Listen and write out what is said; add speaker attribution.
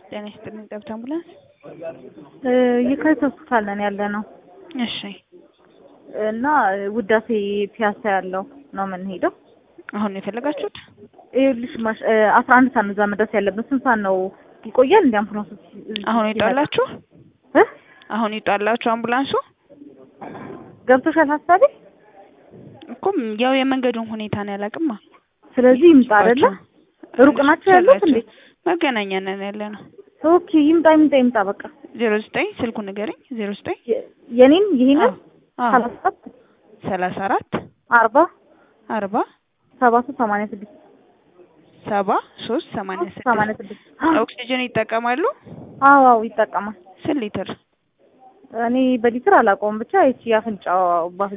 Speaker 1: ጤና ይስጥልኝ። ጠብታ አምቡላንስ።
Speaker 2: የካቲት ሆስፒታል ነን ያለ ነው
Speaker 1: እሺ
Speaker 2: እና ውዳሴ ፒያሳ ያለው ነው የምንሄደው።
Speaker 1: አሁን ነው የፈለጋችሁት?
Speaker 2: ይኸውልሽ ማሽ አስራ አንድ ሰዓት ነው እዛ መድረስ ያለብን። ስንት ሰዓት ነው ይቆያል? እንዲ አምቡላንሱ
Speaker 1: አሁን ይውጣላችሁ?
Speaker 2: እ
Speaker 1: አሁን ይውጣላችሁ አምቡላንሱ?
Speaker 2: ገብቶሻል ሀሳቤ?
Speaker 1: እኮ ያው የመንገዱን ሁኔታ ነው ያላቅማ።
Speaker 2: ስለዚህ ይምጣ አይደለ? ሩቅ ናቸው ያሉት እንዴ?
Speaker 1: መገናኛ ነን ያለ ነው።
Speaker 2: ኦኬ ይምጣ ይምጣ ይምጣ በቃ
Speaker 1: ዜሮ ዘጠኝ ስልኩ ንገረኝ። ዜሮ ዘጠኝ
Speaker 2: የ- የኔን ይሄንን
Speaker 1: አዎ
Speaker 2: ሰላሳ ሰባት
Speaker 1: ሰላሳ አራት
Speaker 2: አርባ
Speaker 1: አርባ
Speaker 2: ሰባ ሶስት ሰማንያ ስድስት
Speaker 1: ሰባ ሶስት ሰማንያ
Speaker 2: ሰማንያ
Speaker 1: ስድስት
Speaker 2: ስድስት
Speaker 1: ኦክሲጅን ይጠቀማሉ?
Speaker 2: አዎ አዎ ይጠቀማል።
Speaker 1: ስንት ሊትር?
Speaker 2: እኔ በሊትር አላውቀውም ብቻ ይቺ አፍንጫው